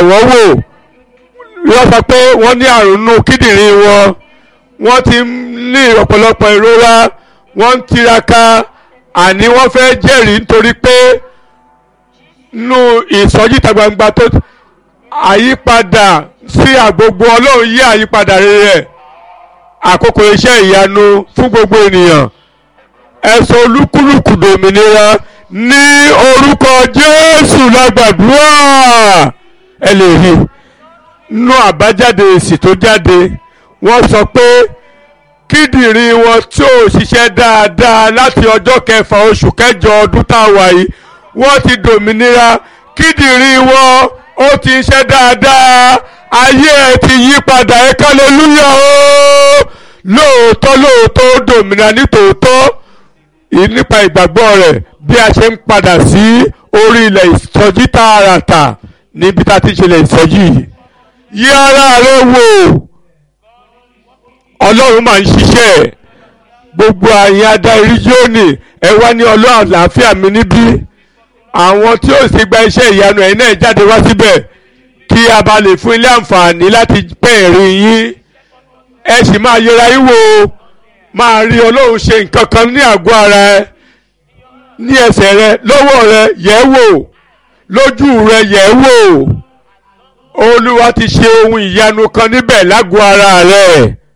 wọ́n wò wọ́n sọ pé wọ́n ní àrùn nù kíndìnrín wọn wọ́n ti ní ọ̀pọ̀lọpọ̀ ìrora wọ́n ń tiraka àní wọ́n fẹ́ jẹ́rìí nítorí pé nínú ìsọjí ìta gbangba tó àyípadà sí àgbogbo ọlọ́run yí àyípadà rere àkókò iṣẹ́ ìyanu fún gbogbo ènìyàn ẹ̀sọ́ olúkúlùkù dòmìnira ní orúkọ jésù lágbàdúrà ẹ lè rí nínú àbájáde èsì tó jáde wọ́n sọ pé kíndìnrín wọn tí ò ṣiṣẹ́ dáadáa láti ọjọ́ kẹfà oṣù kẹjọ ọdún tá a wà yìí wọ́n ti dòmìnira kíndìnrín wọn ó ti ń ṣe dáadáa ayé ẹ ti yí padà ẹ kálẹ́lúyà o lóòótọ́ lóòótọ́ ó dòmìnira nítòótọ́ nípa ìgbàgbọ́ rẹ̀ bí a ṣe ń padà sí orí ilẹ̀ ìsọjí tààràtà níbi tá a ti ṣẹlẹ̀ ìsọjí yìí yí ara rẹ wò ọlọ́run máa ń ṣiṣẹ́ gbogbo àyìn adarí jóni ẹ wá ní ọlọ́run àlàáfíà mi níbí àwọn tí ó sì gba iṣẹ́ ìyanu ẹ̀yin náà jáde wá síbẹ̀ kí a bá lè fún ilé àǹfààní láti bẹ̀rẹ̀ yín ẹ sì máa yẹra yín wò máa rí ọlọ́run ṣe nǹkan kan ní àgọ́ ara ẹ ní ẹsẹ̀ rẹ lọ́wọ́ rẹ yẹ̀ wò lójú rẹ yẹ̀ wò olúwa ti ṣe ohun ìyanu kan níbẹ̀ lágọ̀ọ́ ara rẹ